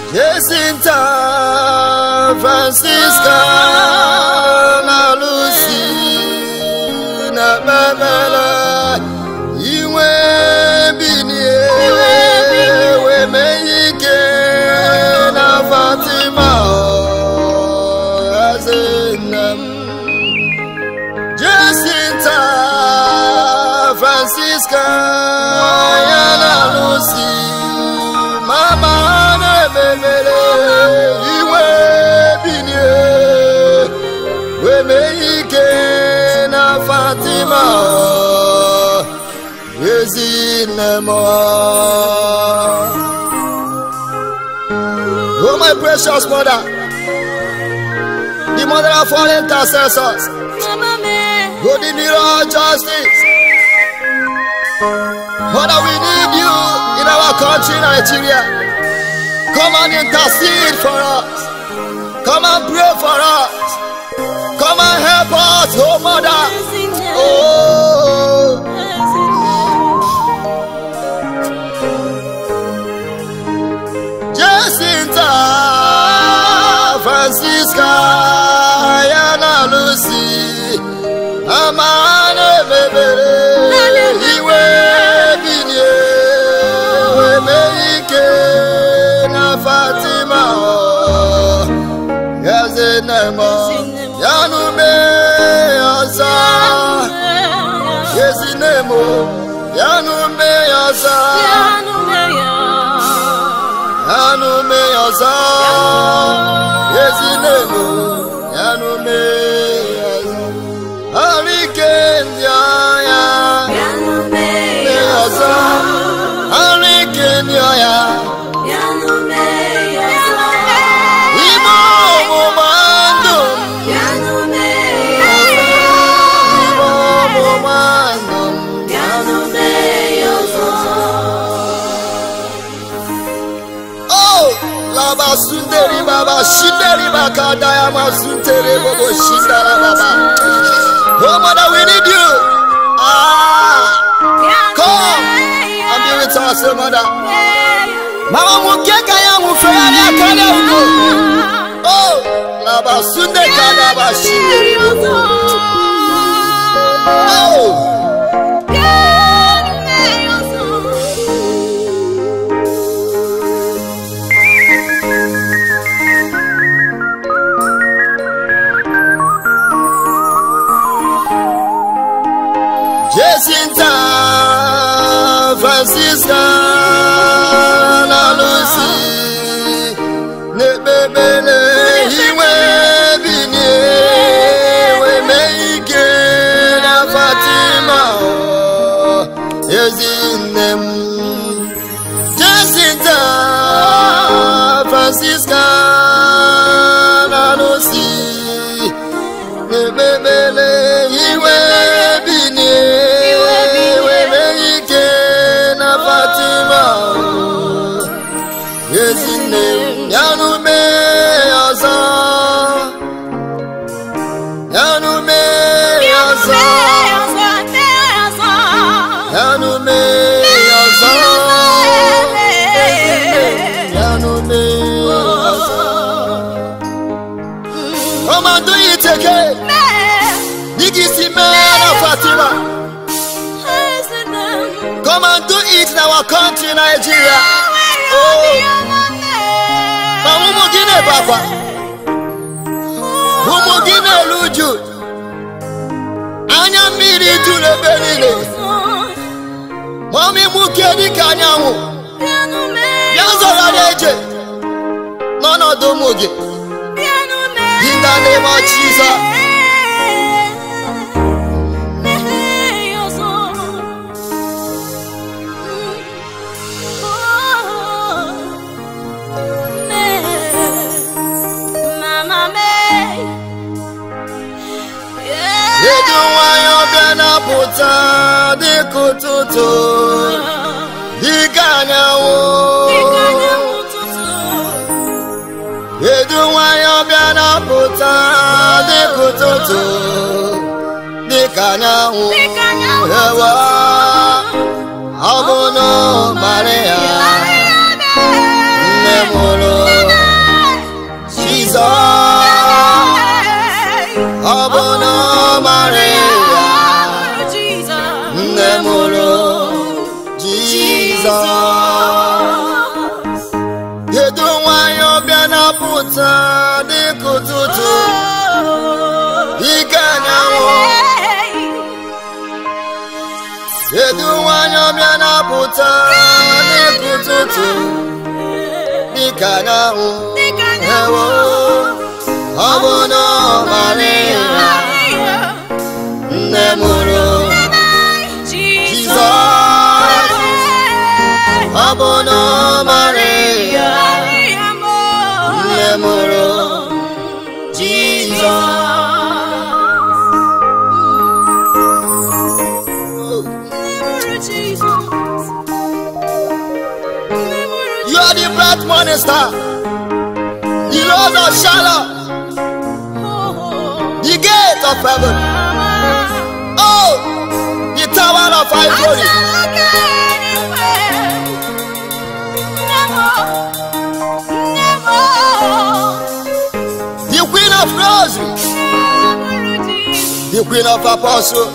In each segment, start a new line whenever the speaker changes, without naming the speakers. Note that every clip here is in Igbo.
Jacinta Francisca na Lucy na Bebele iwe binie wee mee ike na Fatima eze nne m Jacinta Francisca ya na Lucy mama na-ememere iwe binie wee mee ike na Fatima ezinne m Oh my precious mother the mother of all intercessors Holy mirror of justice Mother we need you in our country Nigeria Come and intercede for us Come and pray for us Come and help us oh mother Oh Jacinta Francisca Yana Lucy Amana Bebere Iwe Binye Weme Ike Na Fatima Yaze Nemo Yanu Me Asa Yezi Nemo Yanu Me Asa Yanu Me Asa Yezi Nemo Yanu Me Asa Hurricane Yaya Me Asa Hurricane Yaya Imo Mumando Imo Mumando Oh Laba Sunderi Baba Shinderi Baka Dayama Sunderi Bobo Shindara Baba Oh mother we need you Ah Come and be with us oh, mother Mama mukeka ya mufeyani akale uko Oh Laba Sunde Kadaba Shinderi Oh Jacinta Francisca na Lucy na-ekpebele iwe binie wee mee ike na Fatima ezinne m Jacinta Francisca na Lucy na-ekpebele iwe binie wee mee ike na Fatima ezinne m yanụ mee ọzọ yanụ mee ọzọ yanụ mee ọzọ yanụ mee ọzọ ọmọdụ yi teke dịka isi mee na Fatima come and do it in our country Nigeria ma ụmụ gị na-ebe akwa ụmụ gị na-eru uju anya mmiri juru ebe niile ma ọmịgbuke dịka anyanwụ ya zọrọ na-eje n'ọnọdụ ụmụ gị in the name of Jesus Edu nwanyị ọbịa na-apụta dịka ụtụtụ dịka anyanwụ Edu nwanyị ọbịa na-apụta dịka ụtụtụ dịka anyanwụ ewa ọ bụ na Maria nne mụrụ kedu nwanyị ọbịa na-apụta dịka ụtụtụ ike anyanwụ kedu nwanyị ọbịa na-apụta dịka ụtụtụ dịka anyanwụ ewo ọ bụ na ọ mara ya nne mụrụ Jizọs ọ bụ na ọ mara ya nne mụrụ You are the bright morning star, the Lord of Shalom, the gate of heaven. Oh, the tower of ivory. The queen of roses, the queen of apostles.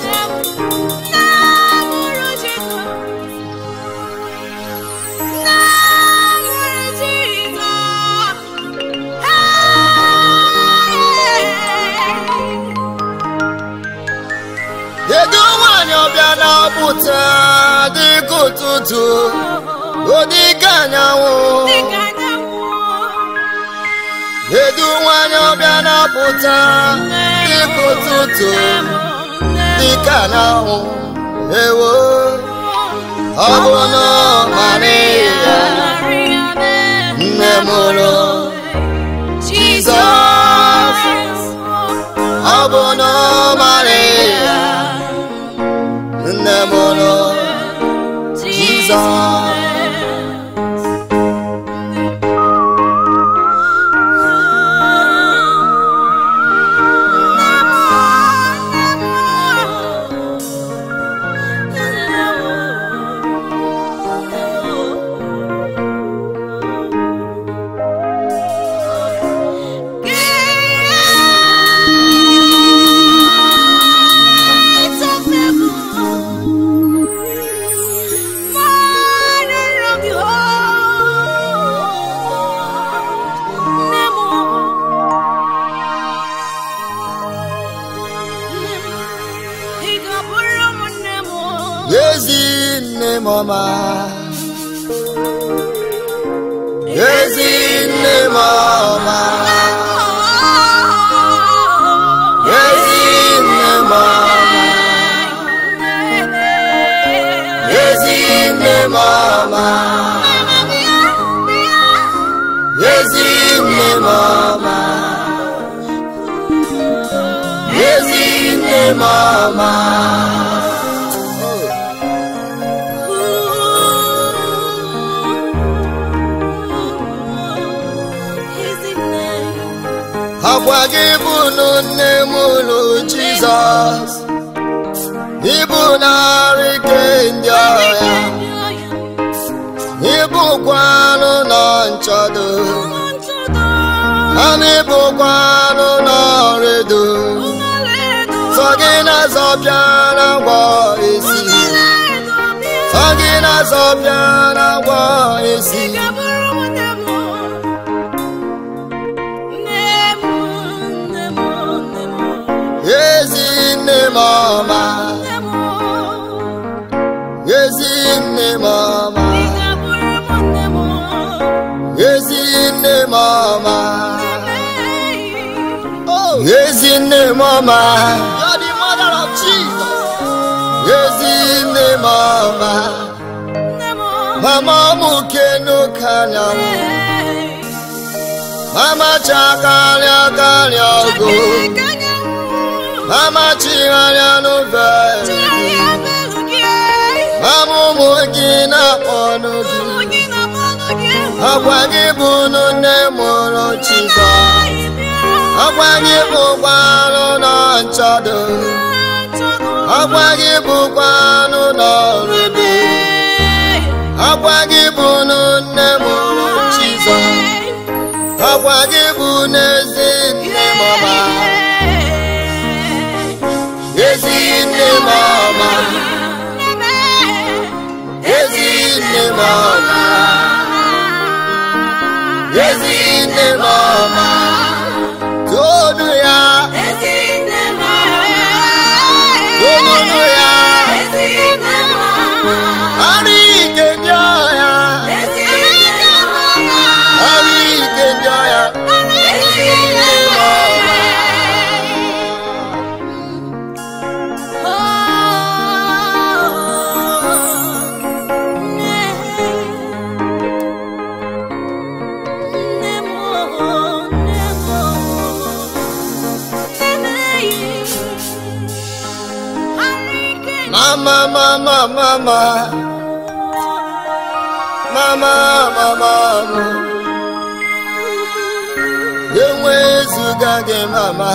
Kedu nwanyị ọbịa na-apụta dịka ụtụtụ, o dịka anyanwụ. Kedu nwanyị ọbịa na-apụta dịka ụtụtụ, dịka anyanwụ. Ewo, ọ bụ na Maria, nne mụrụ Jizọs. Ọ bụ na Maria, nne mụrụ Jizọs. Ezi nne m ọma. Ezi nne m ọma. Ezi nne m ọma. Ezi nne m ọma. Ezi nne m ọma. Ezi nne m ọma. Agwa gị bụ nụ nne m ụlụ Jizọs. Ibu narị ike ndị ọhịa. Ibụkwanụ nọ nchọdo. Ama ibụkwanụ nọ redo. Sọ gị na-azọpịa na ngwọ esi. Sọ gị na-azọpịa na ngwọ esi. Ezi nne m ọma. Ezi nne m ọma. Ezi nne m ọma. Ezi nne m ọma. You're the mother of Jesus. Ezi nne m ọma. Mama m kenu kanyanwụ. Mama chakarịa karịa ogo. Mama chigharịa n'ofe. Mama ụmụ gị na-akpọnụ gị. Agwa gị bụ nụ nne mụrụ Jizọs. Agwa gị bụkwanụ nọ nchọdo. Agwa gị bụkwanụ n'ọrụ ebe. Agwa gị bụ nụ nne mụrụ Jizọs. Agwa gị bụ n'ezi nne mama. Ezi nne mama. Ezi nne mama. ezi nne m ọma tonu ya tonunu ya ara ike ndị ọhịa ara ike ndị ọhịa mama mama mama mama mama enwezuga gị mama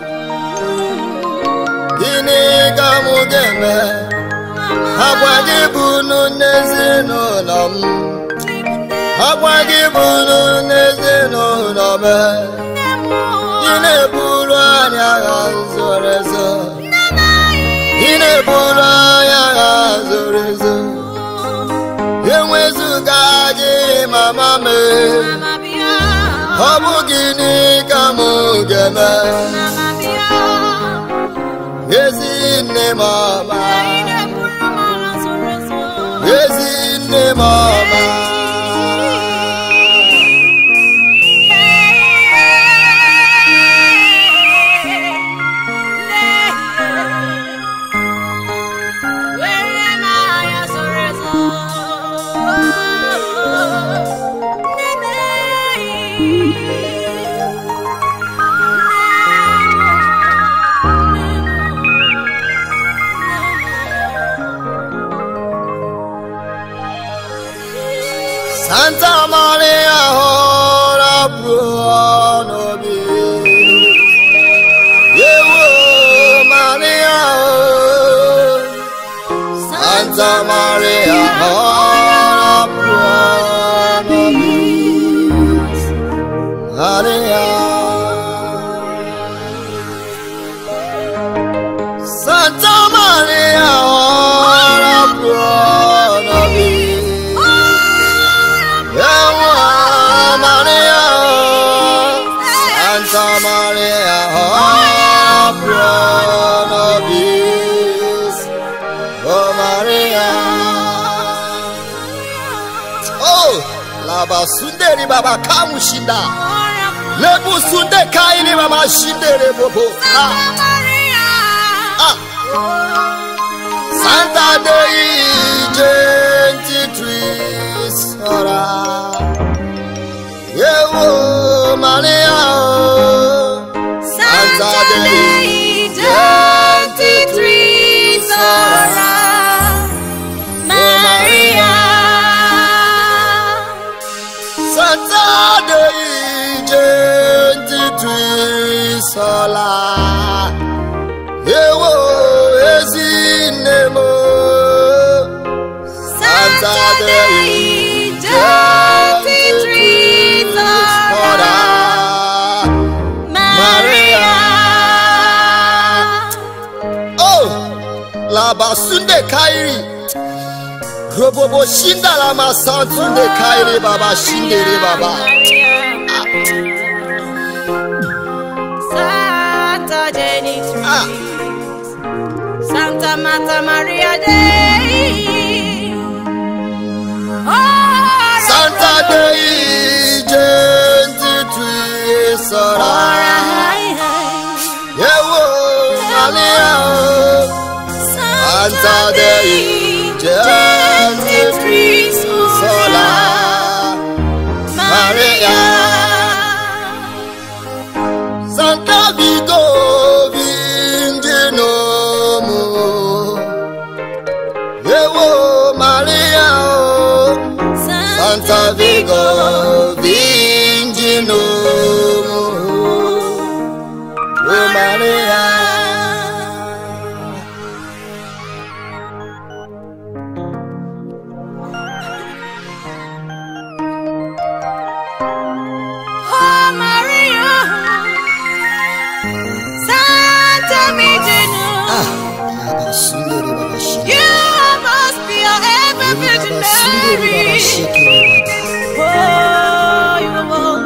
gịnị ka mụ ga-eme agwa gị bụ n'ezinụlọ m agwa gị bụ n'ezinụlọ m ị na-eburu anyị agha zoro ezo ị na-eburu anyị agha zoro ezo enwezuga gị mama m ọ bụ gịnị ka mụ ga-eme ezi nne m ọma ezi nne m ọma Santa Maria ora bruno bi Yewo Maria oh. Santa Maria ora bruno bi Maria Santa Maria ora bruno bi Yewa Maria, Santa Maria, oh, Pronobis, oh Maria. Oh, Laba Sunderi Baba Kamushinda, Lebu Sunde Kaini Baba Shindere Bobo. Ah, ah. Santa Dei Genti Tris Ora Yewo Maria oh. Santa Dei Genti Tris Ora Santa Dei Genti Tris Ora Yewo Ezinemo Santa Dei Genti Tris Ora Maria Oh Labasunde Kairi Robobo Shinda Lama Santunde Kairi Baba Shindere Baba
Santa Genitrix,
Ah.
Santa Marta Maria Dei. Ora,
Santa Dei Genti Tris
ora,
Ora
hai, hai.
Yewo Maria oh. Santa Dei Gentitrix Sola Maria Santa Vigo Vingenomo Yewo Maria oh. Santa Vigo Vingenomo Oh Maria
Oh, Maria. Santa Virgin.
Sundari Baba Shindari
You must be a ever Virgin
Baba Sundari Baba
Mary.
Shikiri Baba
Oh, you are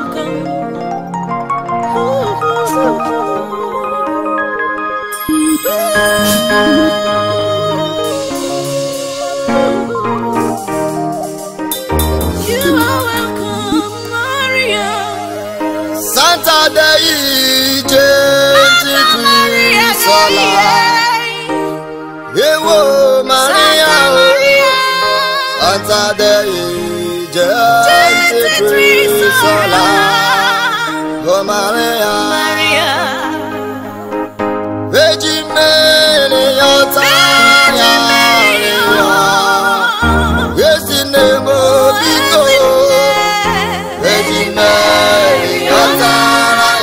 Santa de gente sola. Ewo Maria, Santa de gente sola. Oh Maria, Virgin Mary, your time. Yes, in the Mobito. Virgin Mary, your time.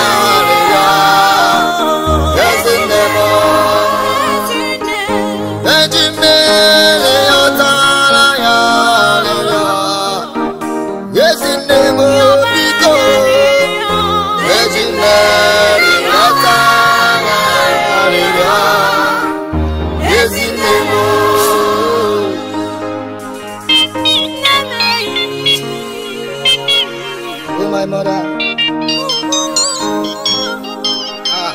Yes, in the Mobito. Virgin Mary, your time. Yes, in the Mobito. Virgin Mary, your time. Yes, in the Mobito. Oh, my mother. Ah.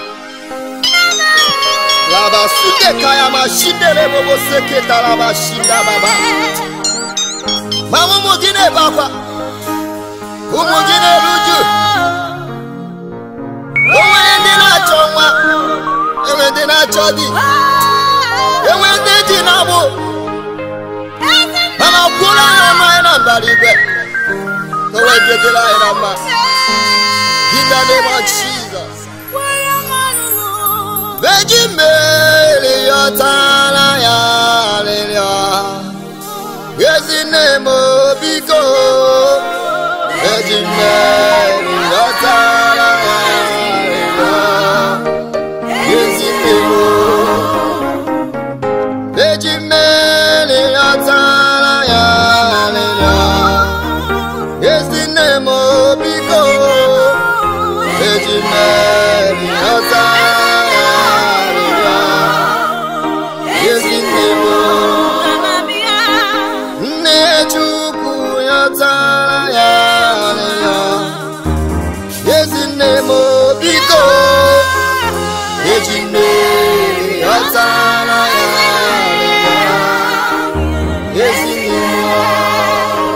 Laba sude kaya mashindele bobo seketa laba shinda baba. Mama mugine baba. Umugine ruju. Onwe ndị na-achọ nwa. Enwe ndị na-achọ di. Enwe ndị ji na-agbụ. Mama kwụrụ anya mmanya na mbara igwe. Onwe dịdịrị anyị na mma. In the name of Jesus. Virgin Mary, your tana ya hallelujah. Yes, in name of Biko. Virgin Mary, your tana ya hallelujah. Yes, in name of Virgin Mary, your tana ya hallelujah. Yes, in name of Biko. Virgin Mary, your tana ya hallelujah. Yes, in name of Nne Chukwu ya tara ya ahịhịa. Ezi nne m biko, eji mmiri ya tara ya ahịhịa. Ezi nne m.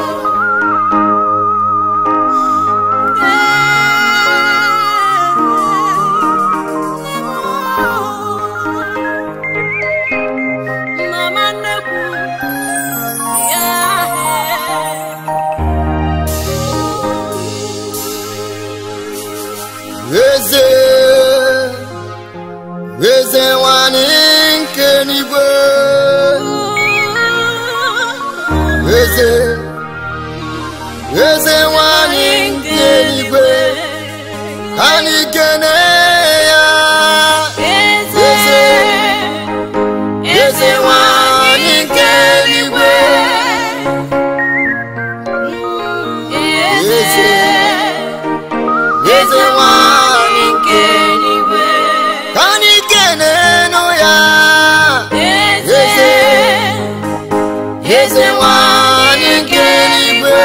Mama nnekwu ya
Eze, eze nwanyị nke n'igwe. Eze, eze nwanyị nke n'igwe. Anyị kene ya.
Eze,
eze nwanyị nke eluigwe.
Eze,
Eze nwanyị
nke eluigwe.
ka anyị kenenu ya.
Eze,
Eze nwanyị nke eluigwe.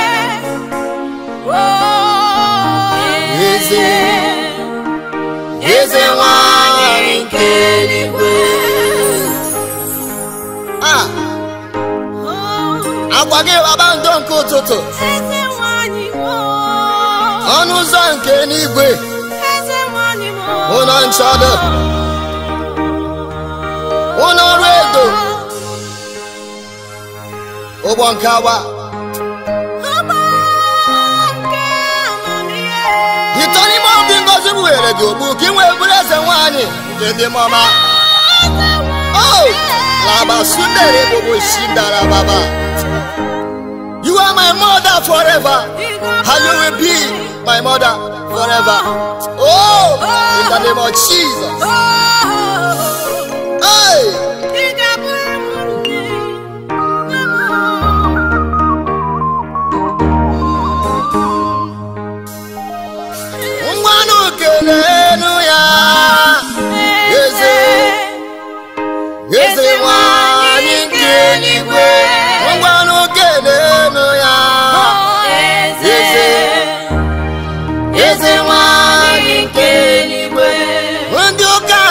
Eze, eze nwanyị nke eluigwe. Ah, agwa gị baba ndo nke ụtụtụ
Eze nwanyị mo,
ọnụ ụzọ nke n'igwe
eze nwanyị mo.
ụlọ nchọdụ ụlọ ọrụ edo ụgbọ nke agba
Ọgbọ nke amamihe.
ịtọ n'ime obi ngozi bụ were gị ogbu ka ị nwee bụrụ eze nwanyị nke ndị mọma o laba sundere bobo shindara baba you are my mother forever and you will be my mother forever oh in the name of jesus hey ngwanụ kelenu ya eze eze nwanyị nke eluigwe ngwanụ kelenu ya eze eze nwanyị nke eluigwe ndị ụka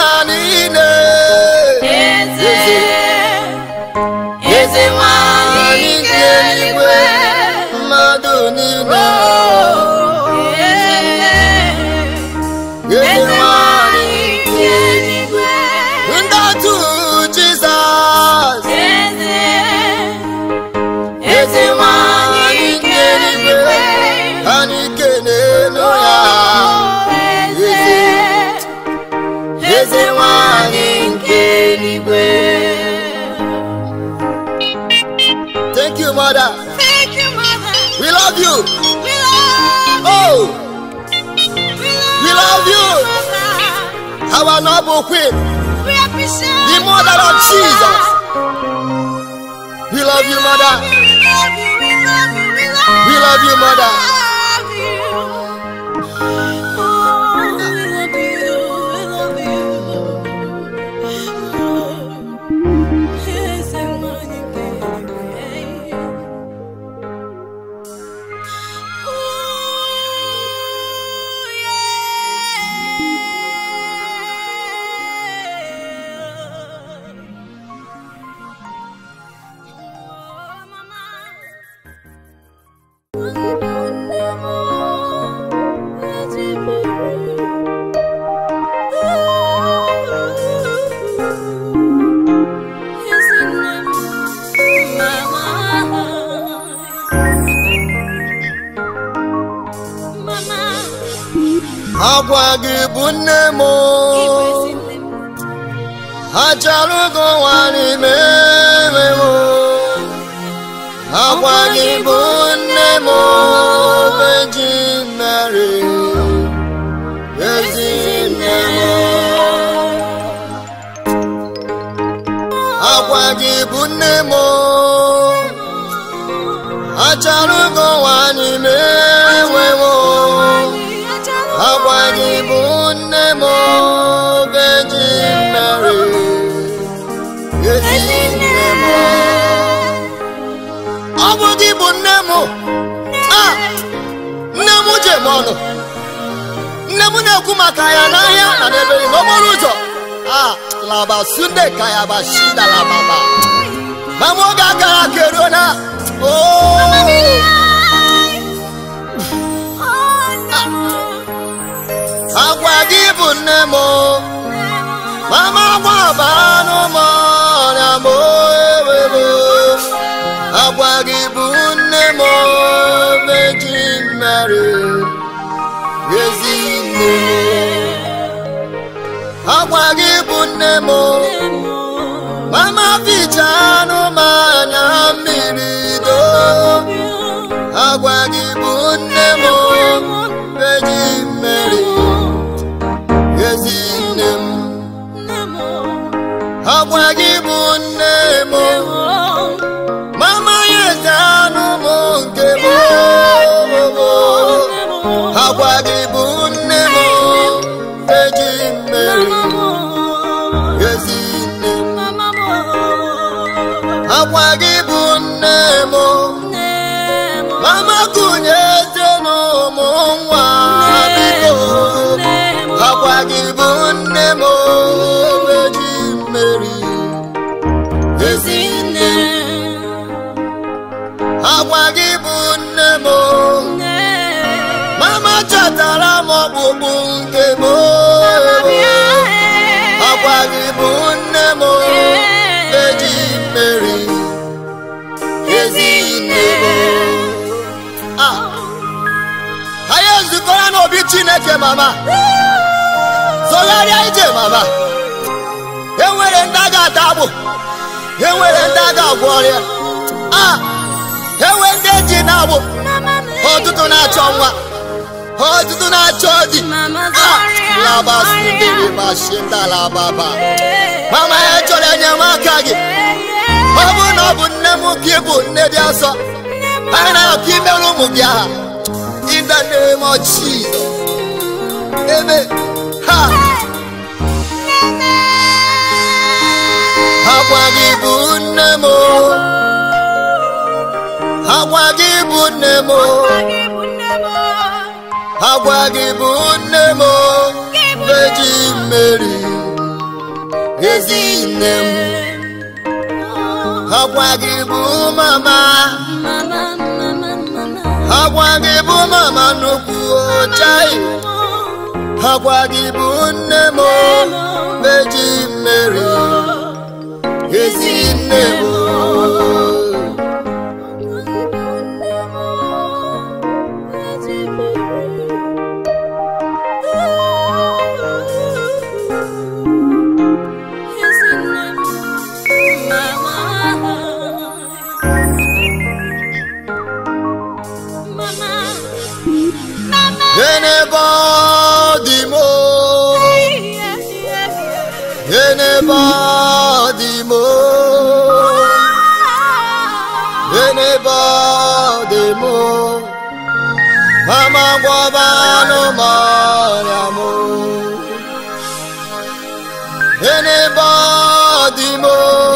eze nwanyị nke eluigwe anyị kenenu ya eze eze nwanyị nke eluigwe thank you mother
Thank you, Mother.
we love you
We love
oh
We
love you.
Mother.
our noble queen
We appreciate
The mother of Jesus. we love you mother
We love you. We love you. We love
we love you mother
love you. Oh, we love you. We love you. Yes, I want you, baby. Mama,
agwa gị bụ nne m acharugo nwa n'ime emewo agwa gị bụ nne m beji mary ezi nne m agwa gị bụ nne m acharugo nwa n'ime emewo agwa gị bụ nne m beji mary ezi nne m ọ bụ gị bụ nne m a nne m ji eme ọnụ nne m na-ekwu maka ya n'ahịa na n'ebe n'okporo ụzọ a laba sunde ka ya ba shida lababa ma m oge akara aka eruo na o agwa gị bụ nne m mama gbaba n'ụmụ ọrịa m ewebe agwa gị bụ nne m meji mmeri ezi nne m agwa gị bụ nne m mama ficha anụmanya mmiri do agwa gị bụ nne m meji mmeri ezi nne m agwa gị bụ nne m mama ya eze anụ m nke m agwa gị bụ nne m eji mmeri ezi nne m agwa gị bụ nne m mama kụnye eze n'ụmụ nwa biko agwa gị bụ nne m eji mmeri ezi nne m agwa gị bụ nne m mama chọtara m ọkpụkpụ nke m agwa gị bụ nne m eji mmeri ezi nne m Ah. anyị ezukọrọ n'obi chineke mama zọgharịa ije mama enwere ndị a ga-ata agbụ enwere ndị a ga-agwọ ọrịa a enwe ndị eji na-agbụ ọtụtụ na-achọ nwa ọtụtụ na-achọ di labasindirimashintalababa mama ya chọrọ enyemaka gị ọ bụrụ na ọ bụ nne m ka ị bụ nne dị asọ anyị na-akọ imere ụmụ gị aha in the name of Jesus amen ha agwa gị bụ nne m agwa gị bụ nne m agwa gị bụ nne m beji mmeri ezi nne m agwa gị bụ mama agwa gị bụ mama nnukwu ochai agwa gị bụ nne m beji mmeri ezi nne m Enebe ọ dị m o. Enebe ọ dị m o. Enebe ọ dị m o. Mama gwọba anụmanụ m o. Enebe ọ dị m o.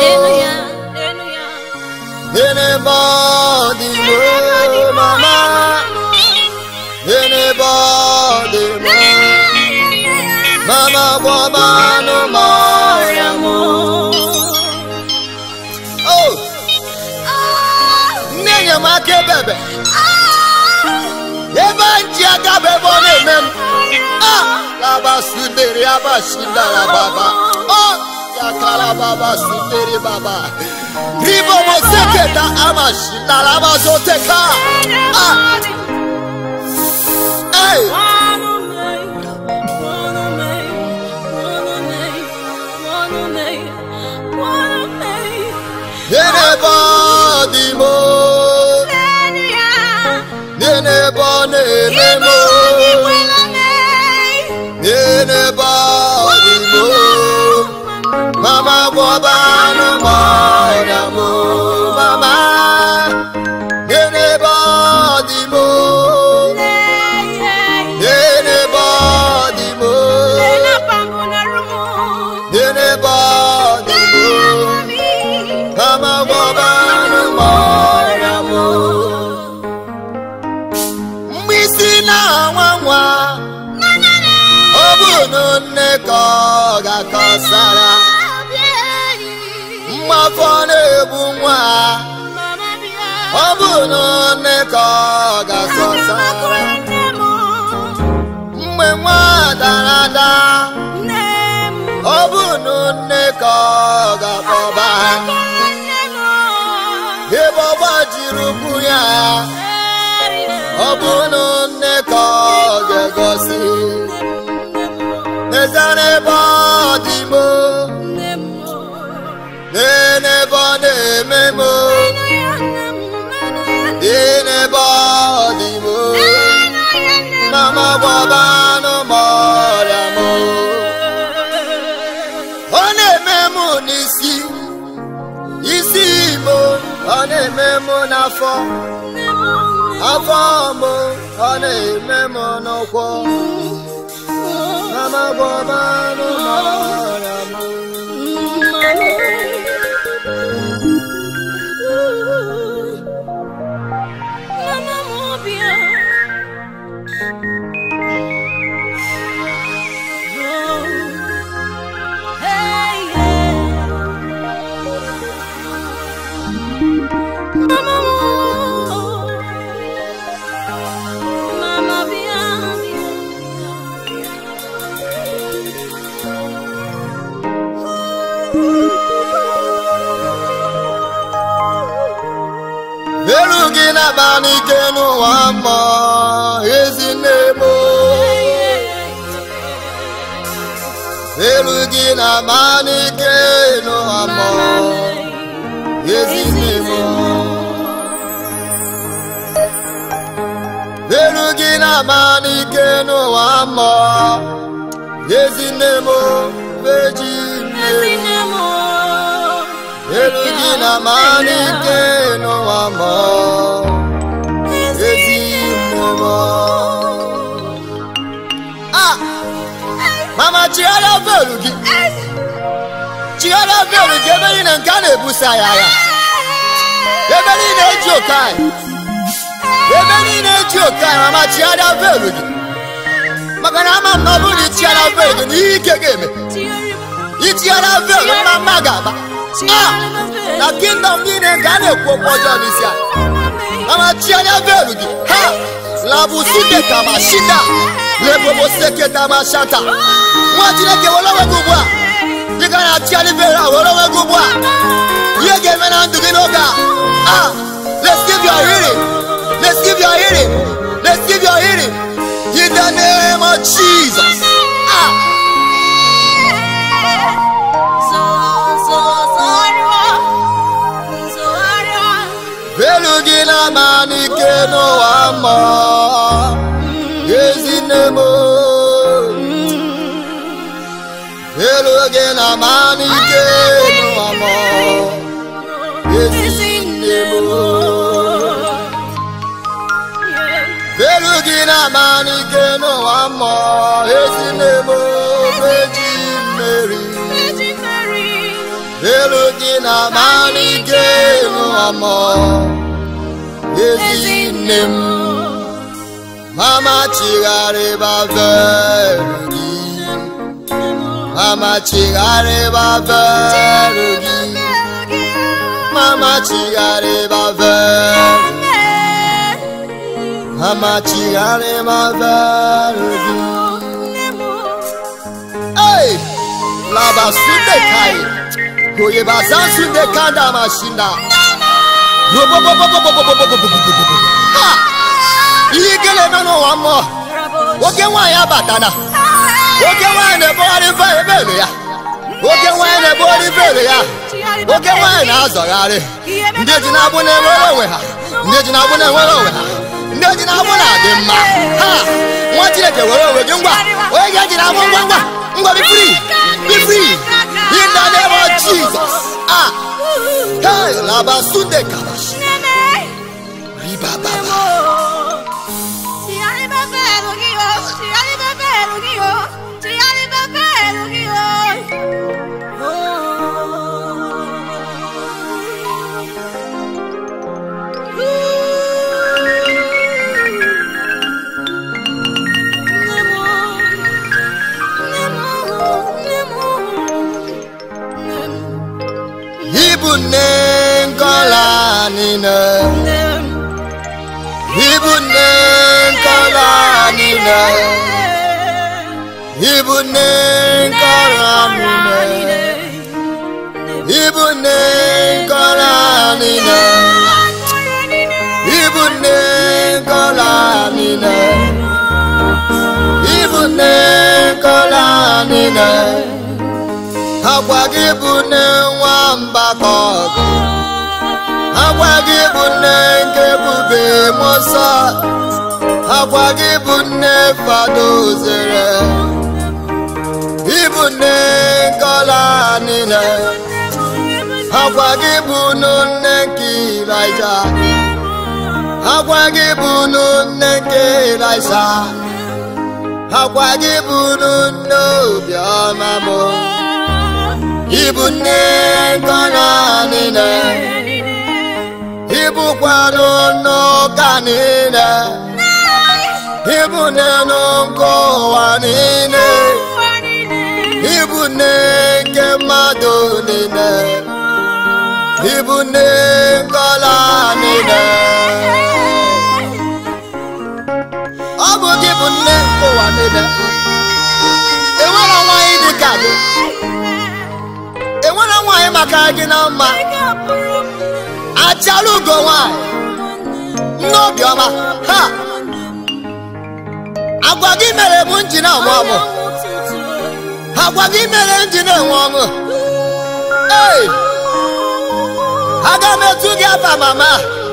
Enebe ọ dị m o. Mama. Enebe ọ dị m o. Mama gwọba anụmanụ m o. Oh! Nne enyemaka ebebe. ebe nji aga bụ ebe ọ na-eme m a laba sudere aba shindara baba ọ yakara baba sudere baba ribo moseketa ama shindara ama zoteka a ei n'ebe ọ dị m o, n'ebe ọ na-eme m o, n'ebe ọ dị m o. mama gwọba anụmanụ m o, mama n'ebe ọ dị m o, n'ebe ọ dị m o, n'ebe ọ dị m o. Mama gwọba anụmanụ m o. mgbe isi na-anwa nwa ọ bụ na nne ka ọ ga-akọsara mmafọ na-egbu nwa ọ bụ na nne ka ọ ga-akọsara mgbe nwa dara ada ọ bụ na nne ka ọ ga-akpọba ebe ọ gbajiri ụkwụ ya ọ bụ na nne ka ọ ga-egosi n'ezere ebe ọ dị m o, n'ebe ọ na-eme m o, n'ebe ọ dị m o, mama gwọba anụmanụ m o. ọ na-eme m n'isi isi igbo ọ na-eme m n'afọ afọ m ọ na-eme m n'ụkwụ mama gwọba anụmanụ m elu gị na-aba n'ike n'ụwa mmụọ ezi nne m o. elu gị na-aba n'ike n'ụwa mmụọ ezi nne m o. elu gị na-aba n'ike n'ụwa mmụọ ezi nne m o, eji nne m elu gị na-aba n'ike n'ụwa mmụọ ezi nne m o. Ah! mama chigharịa veelu gị chigharịa veelu gị ebe niile nke a na-ebusa ya agha ebe niile eji oke anyị ebe niile eji oke anyị mama chigharịa veelu gị maka na ama m na ọ bụrụ na ichigharịa veelu gị na ihe ike ga-eme ichigharịa veelu mma mma ga-agba Ah! na kingdom niile nke a na-ekwu okwu ọjọọ n'isi anyị mama chigharịa veelu gị ha labusite kama shida leboboseketa mashata nwa chineke were onwe gị ugbu a dịka na-achịgharị veelu a were onwe gị ugbu a ihe ga-eme na ndụ gị n'oge a ah let's give your hearing let's give your hearing let's give your hearing in the name of jesus ah veelu gị na-ama n'ike n'ụwa mmụọ ezinne m elu gị na amalike n'ụwa m ezinne m elu gị na amalike n'ụwa m ezinne m eji mmeri elu gị na amalike n'ụwa m ezinne m mama chigharịba veru gị mama chigharịba veru gị mama chigharịba veru mama chigharịba veru gị Hey! Laba sunde kai. Goye bazan sunde kanda mashinda. Ha! Ihe gele nọ n'ụwa mmụọ. Oke nwaanyị abatana. Oke nwaanyị na-ebogharị mfe ebele ya. Oke nwaanyị na-ebogharị mfe ya. Oke nwaanyị na-azọgharị. Ndị eji na-agbụ na-enwere onwe ha. Ndị eji na-agbụ na-enwere onwe ha. Ndị eji na-agbụ na-adị mma. Ha! Nwa Chineke were onwe gị ngwa. Onye ga-eji na-agbụ ngwa ngwa. Ngwa be free. Be free. In the name of Jesus. Ah! Hey! Laba sunde kabash. Riba baba. Ibu nne nkọla niile. Ibu nne nkọla niile. Ibu nne nkọla niile. Ibu nne nkọla niile. Ibu nne nkọla niile. Ibu nne nkọla niile. Agwa gị bụ nne nwamba ka ọ bụ. Agwa gị bụ nne nke bube mọsọ. Agwa gị bụ nne fado zere. Ịbụ nne nkọla niile. Agwa gị bụ nne nke Ịlaịja. Agwa gị bụ nne nke Ịlaịsa. Agwa gị bụ nne obiọma mụ. Ịbụ nne nkọla niile. Ịbụkwanụ n'ụka niile. Ịbụ nne nke ụwa niile. Ịbụ nne nke mmadụ niile. Ịbụ nne nkọla niile. Ọ bụ gị bụ nne nke ụwa niile. Enwere nwaanyị dị ka gị. Enwere nwaanyị maka gị na mma. Achala ugo nwaanyị. Nne obiọma. Ha! Agwa gị mere m nji na-amụ amụ. Agwa gị mere m ji na-enwe ọṅụ. Ee! Aga m etu gị afa mama.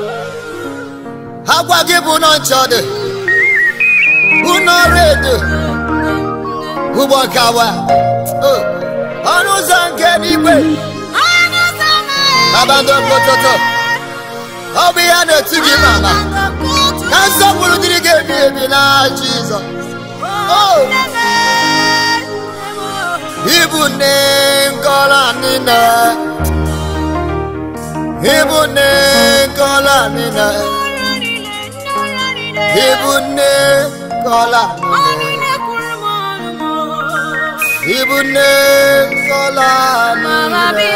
Agwa gị bụ nọ nchọ dị. Ụnọ redio. Ụgbọ kawa. Oh! Ọnụ ụzọ nke n'igwe. Abando pototo. Ọ bụ ihe na-etu gị mama. Ka nsọpụrụ dịrị gị ebi ebi na Jizọs. Oh! Ibu nne nkọla niile. Ibu nne nkọla niile. Ibu nne nkọla niile. Ibu nne nkọla niile.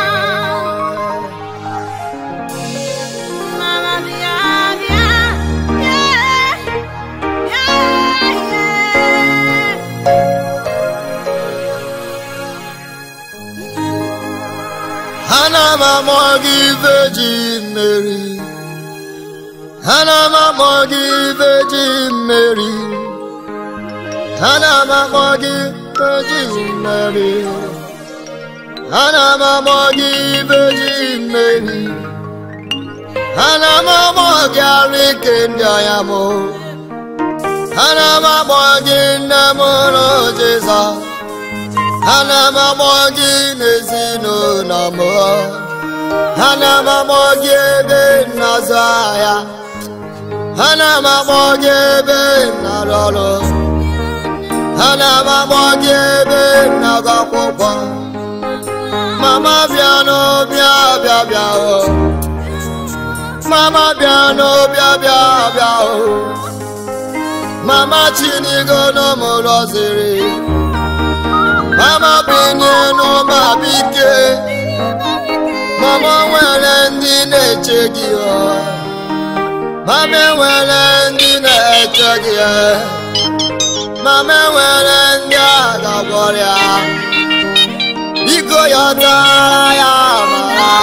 Ana m amụ gị Virgin Mary. Ana m amụ gị Virgin Mary. Ana m amụ gị Virgin Mary. Ana m amụ gị Virgin Mary. Ana m amụ gị arụ ike ndị ọya mụ. ana m akpọ gị nne m ụlọ Jizọs ana m akpọ gị n'ezinụlọ m ana m akpọ gị ebe na-azụ ahịa ana m akpọ gị ebe na-arụ ọrụ ana m akpọ gị ebe na-agụ akwụkwọ mama bịa n'ọbịa bịa bịa o mama bịa n'ọbịa bịa bịa o mama chinigo n'ụmụlọ ziri mama binye n'ụba bike mama nwere ndị na-eche gị ọ mama enwere ndị na-eche gị mama enwere ndị a ga-agwọrịa biko ya tara ya mara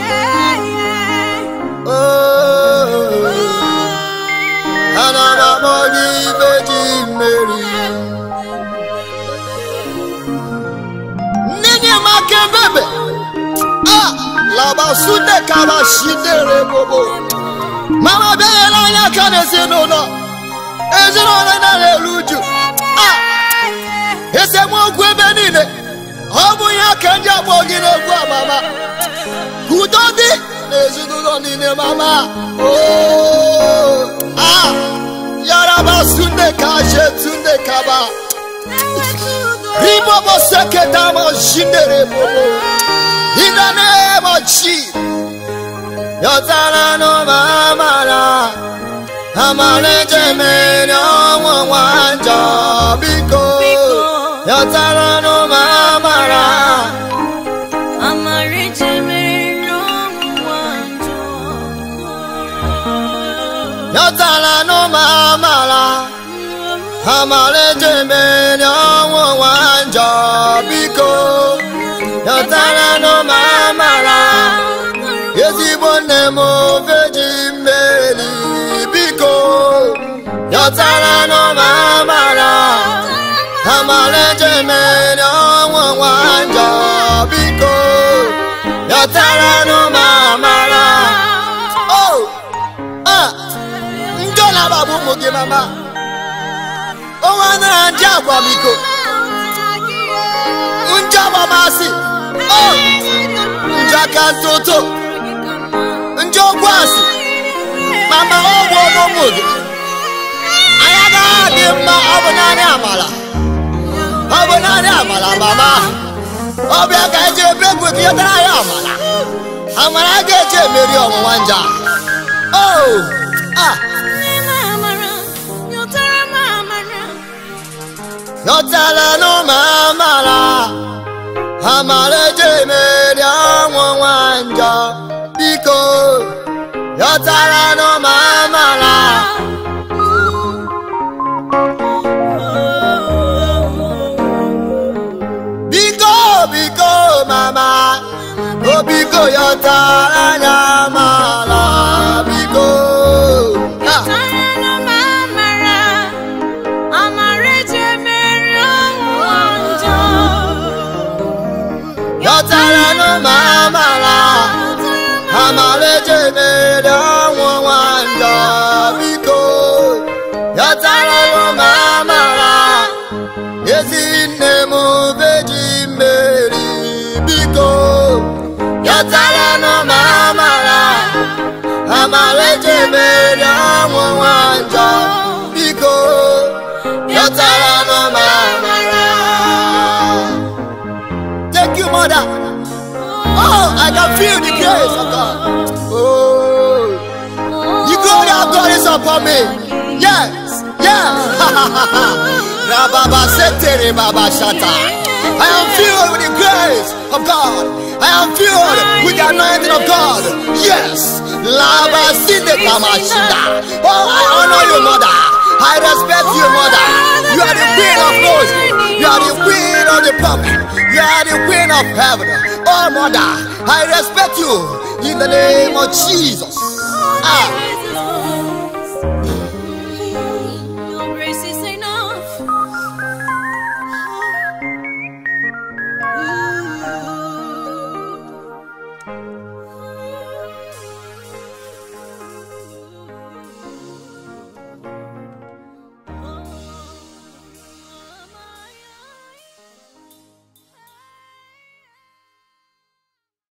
ana m akpọ gị ibe ji mmeri nne m aka ebebe a labasunde kabashidere bobo mama bịanyere anya aka n'ezinụlọ ezinụlọ na-eru uju a esemokwu ebe niile ọ bụ ya ka ndị akpọ gị n'egwu amama ka udo dị n'ezinụlọ niile mama oo ah yaraba sunde ka shetunde kaba ribobo seketama jindere bobo in the name of Jesus yọtara n'ụmụ amara amara ejemere ọnwụ nwa njọ biko yọtara n'ụmụ amara yọtara n'ụmụ amara amara ejemere ọnwụ nwa njọ biko yọtara n'ụmụ amara ezigbo nne m ofe ji mmeri biko yọtara n'ụmụ amara amara ejemere ọnwụ nwa njọ biko yọtara n'ụmụ amara o a njọ na-agbagbu ụmụ gị mama onwe nara ndị akwamiko njọ agbamasị o njọ aka ntụtụ njọ okwu asị mama ọgwụ ọmụmụ gị anyị agaghị adị mma ọ bụ naanị amala ọ bụ naanị amala mama ọ bịa ka eji ebe egwu gị yọtara anyị amala amara a ga-eji emeri ọnwụnwa nja o a yọtara n'ụmụ amara amara eji emeri ọnwụnwa njọ biko yọtara n'ụmụ amara biko biko mama o biko yọtara anya amara biko Ah, yọtara n'ụmụ amara amara eji emeri ọnwụnwa njọ biko yọtara n'ụmụ amara ezi nne m beji mmeri biko yọtara n'ụmụ amara amara eji emeri ọnwụnwa njọ biko yọtara n'ụmụ amara thank you mother oh i can feel the grace of god oh the glory of god is upon me yes yes rababa setere baba shata i am filled with the grace of god i am filled with the anointing of god yes laba sinde kamashida oh i honor you mother i respect you mother you are the queen of glory you are the queen of the public you are the queen of heaven oh mother i respect you in the name of jesus ah